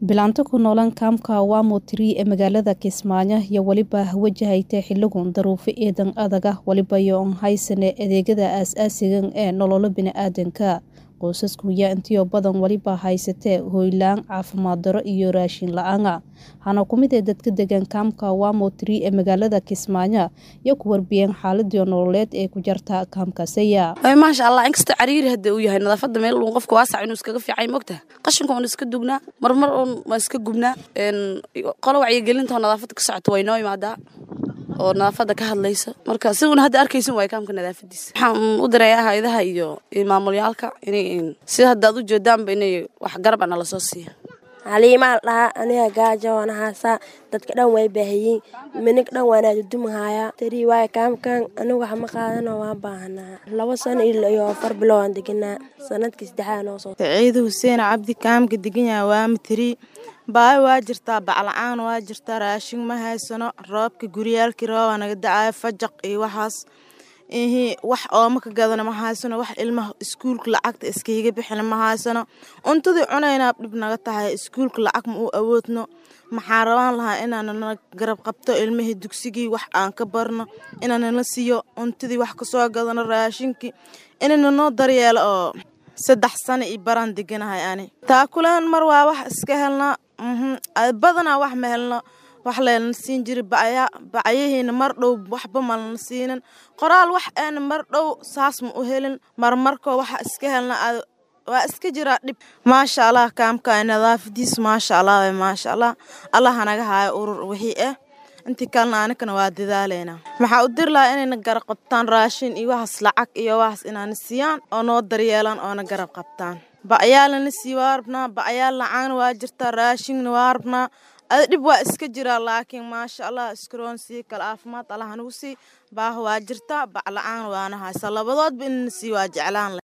bilaanto ku noolan kaamka wamo tiri ee magaalada kismaayo iyo weliba wajahayta xiligun daruufo eedan adaga weliba iyo on haysane adeegyada aas-aasigan ee nololo bini-aadanka qoysasku yaa intiyo badan weliba haysatee hoylaan caafimaad daro iyo raashin la-aana hana ku mid ee dadka degan kaamka wamo tiri ee magaalada kismaayo iyo ku warbiyeen xaaladii nololeed ee ku jarta kaamkaasaya maasha allah inkastoo cariiri hadda uu yahay nadaafada meel uun qofka waasac inuu iskaga fiicay mogtaha qashinka uun iska dugnaa marmar uun waan iska gubnaa qolo wacyigelinta oo nadaafada ka socoto way noo imaadaa oo nadaafada ka hadlaysa marka si uun hadda arkaysin waay kaamka nadaafadiisa waxaan u dirayaa hay-adaha iyo maamulyaalka inay sida hadda ad u jeedaanba inay wax garab ana lasoo siiya haliimaa dhahaa aniga gaajo waana haasaa dadka dhan way baahiyey minig dhan waana dudumahayaa tarii waay kaamkan anigu wax ma qaadano waan baahanaa laba sano iyo afar bilo waan deganaa sanadkii saddexaad noo soo saciid xuseen cabdi kaamka deganyaha waama tirii baayo waa jirtaa bacla-aan waa jirtaa raashin ma haysano roobka guryaalkii roobaa naga dacayo fajaq iyo waxaas ihi wax ooma ka gadana ma haysano wax ilmaha iskuulka lacagta iskaiga bixina ma haysano cuntadii cunaynaa dhib naga tahay iskuulka lacag ma u awoodno maxaa rabaan lahaa inaanana garab qabto ilmihii dugsigii wax aan ka barno inaanala siiyo cuntadii wax kasoo gadano raashinkii inayna noo daryeelo oo saddex sano iyo baraan deganahay ani taakuleen mar waa wax iska helnaa badanaa wax ma helno wax leelna siin jiri bacya bacyahiina mar dhow waxba malna siinin qoraal wax eena mar dhow saas ma u helin marmarkoo waxa iska helna waa iska jiraa dhib maasha allah kaamka nadaafadiis maasha allah w maasha allah allah hanaga haayo urur wixii ah intii kalena anikana waa dadaaleynaa maxaa u diri lahaa inayna garab qabtaan raashin iyo waxaas lacag iyo waxaas inaana siiyaan oo noo daryeelaan oona garab qabtaan bacyaalana sii waa rabnaa bacyaal lacaana waa jirtaa raashinna waa rabnaa ada dhib waa iska jiraa laakiin maasha allah iskaroon sii kale caafimaad allah hanagu sii baaha waa jirtaa bacla-aan waana haysa labadoodba inana sii waa jeclaan